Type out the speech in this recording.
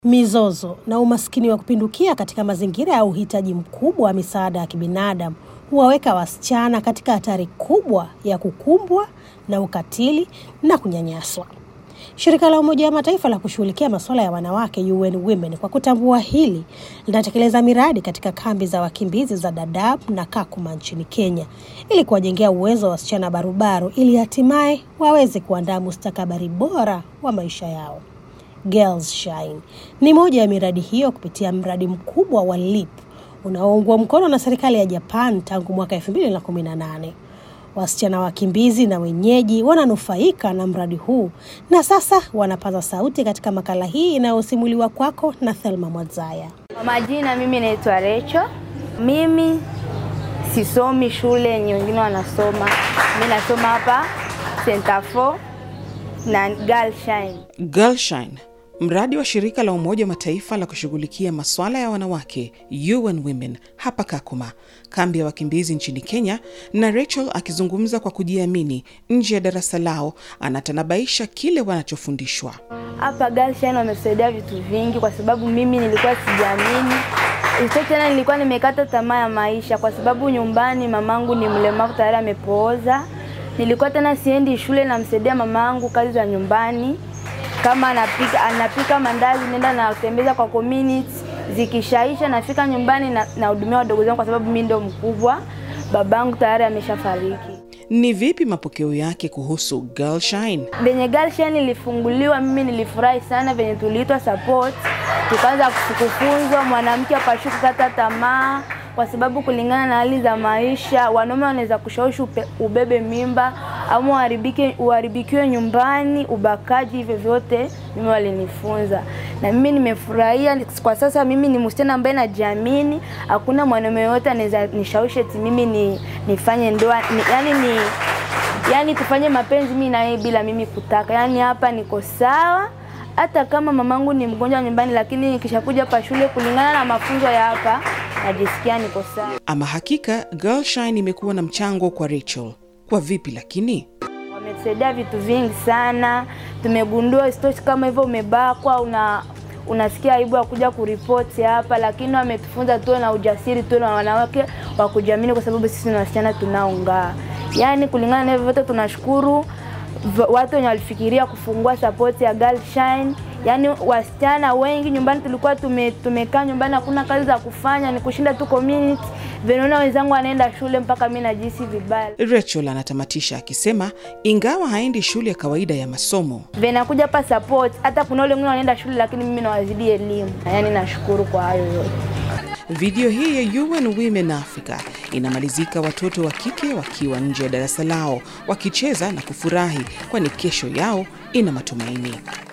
Mizozo na umaskini wa kupindukia katika mazingira ya uhitaji mkubwa wa misaada ya kibinadamu huwaweka wasichana katika hatari kubwa ya kukumbwa na ukatili na kunyanyaswa. Shirika la Umoja wa Mataifa la kushughulikia masuala ya wanawake UN Women kwa kutambua hili linatekeleza miradi katika kambi za wakimbizi za Dadaab na Kakuma nchini Kenya ili kuwajengea uwezo wa wasichana barubaru ili hatimaye waweze kuandaa mustakabali bora wa maisha yao. Girls Shine ni moja ya miradi hiyo kupitia mradi mkubwa wa LEAP unaoungwa mkono na serikali ya Japan tangu mwaka 2018. Wasichana wakimbizi na wenyeji wananufaika na mradi huu na sasa wanapaza sauti katika makala hii inayosimuliwa kwako na Thelma Mwadzaya. Kwa majina, mimi naitwa Recho. Mimi sisomi shule yenye wengine wanasoma, mi nasoma hapa Center 4 na Girl Shine. Girl Shine, mradi wa shirika la Umoja wa Mataifa la kushughulikia masuala ya wanawake UN Women hapa Kakuma, kambi ya wakimbizi nchini Kenya. Na Rachel akizungumza kwa kujiamini nje ya darasa lao, anatanabaisha kile wanachofundishwa. Hapa Girl Shine wametusaidia vitu vingi, kwa sababu mimi nilikuwa sijiamini Isitoshe tena nilikuwa nimekata tamaa ya maisha, kwa sababu nyumbani mamangu ni mlemavu tayari amepooza. Nilikuwa tena siendi shule, namsaidia mamangu kazi za nyumbani kama anapika, anapika mandazi, nenda natembeza kwa community, zikishaisha nafika nyumbani na nahudumia wadogo zangu, kwa sababu mimi ndo mkubwa, babangu tayari ameshafariki. Ni vipi mapokeo yake kuhusu Girl Shine? Venye Girl Shine ilifunguliwa, mimi nilifurahi sana venye tuliitwa support, tukaanza kufunzwa, mwanamke akashuka kukata tamaa, kwa sababu kulingana na hali za maisha wanaume wanaweza kushawishi ubebe mimba ama uharibike uharibikiwe nyumbani, ubakaji, hivyo vyote mimi walinifunza na mimi nimefurahia. Kwa sasa mimi ni msichana ambaye najiamini, hakuna mwanaume yoyote anaweza nishawishi eti mimi ni, nifanye ndoa ni, yani ni yani tufanye mapenzi mimi na yeye bila mimi kutaka. Yani hapa niko sawa, hata kama mamangu ni mgonjwa nyumbani, lakini nikishakuja hapa shule, kulingana na mafunzo ya hapa, najisikia niko sawa. Ama hakika Girl Shine imekuwa na mchango kwa Rachel. Kwa vipi lakini? Wametusaidia vitu vingi sana, tumegundua isitoshi kama hivyo umebakwa una unasikia aibu ya kuja kuripoti hapa, lakini wametufunza tuwe na ujasiri, tuwe na wanawake wa kujiamini, kwa sababu sisi ni wasichana tunaong'aa. Yani kulingana na hivyo vyote, tunashukuru watu wenye walifikiria kufungua support ya Girl Shine. Yani wasichana wengi nyumbani tulikuwa tume, tumekaa nyumbani, hakuna kazi za kufanya, ni kushinda tu community. Venaona wenzangu wanaenda shule mpaka mi najisi vibaya. Rachel anatamatisha akisema ingawa haendi shule ya kawaida ya masomo, venakuja hapa support. Hata kuna wale wengine wanaenda shule, lakini mimi nawazidi elimu. Yani nashukuru kwa hayo yote. Video hii ya UN Women Africa inamalizika watoto wa kike wakiwa nje ya darasa lao wakicheza na kufurahi, kwani kesho yao ina matumaini.